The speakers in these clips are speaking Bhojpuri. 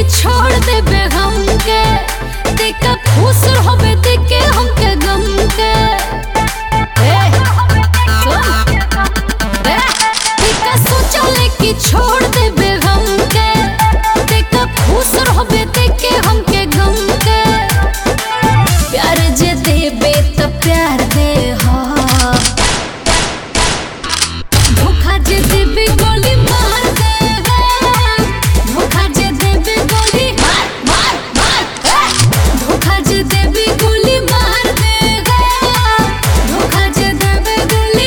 छोड़ देबे हमके देखा खुश होबे देखे हमके गम के ए, सुन। ए, देखा सोचले कि छोड़ देबे हमके देखा खुश होबे देखे हमके गम के प्यार जे देबे त प्यार दे हा धोखा जे देबे गोली मार दे धोखा जे देबे गोली मार मार मार ए! धोखा जे देबे गोली मार दे धोखा जे देबे गोली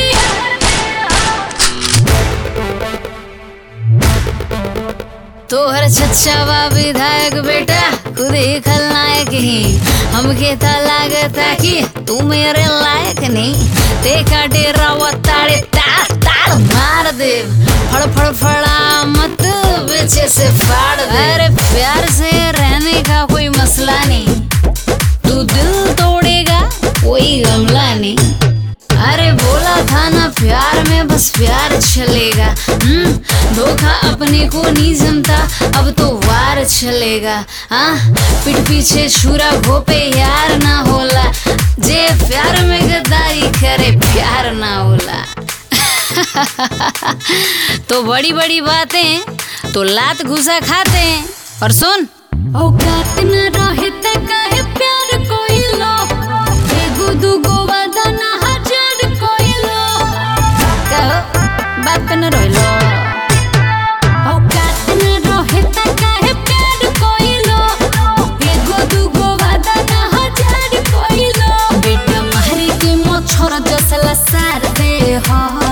तोहर चच्चावा विधायक बेटा खुद ही खलनायक ही हमके था लागता कि तू मेरे लायक नहीं देखा डेरा वो ताड़े ताड़ ताड़ मार दे फड़ फड़ फड़ा मत पीछे से फाड़ दे अरे प्यार से रहने का कोई मसला नहीं तू दिल तोड़ेगा कोई गमला नहीं अरे बोला था ना प्यार में बस प्यार चलेगा हम्म, धोखा अपने को नहीं जमता अब तो वार चलेगा हाँ पीठ पीछे छुरा घोपे यार ना होला जे प्यार में गद्दारी करे प्यार ना होला तो बड़ी बड़ी बातें तो लात घुसा खाते हैं और सुन औकात न रहे त काहे प्यार कोइलो एगो दूगो वादा ना हजार कोइलो कहो बात पे न रोइलो औकात न रहे त काहे प्यार कोइलो एगो दूगो वादा ना हजार कोइलो बेटा मारे के मोछर जसला सार दे हा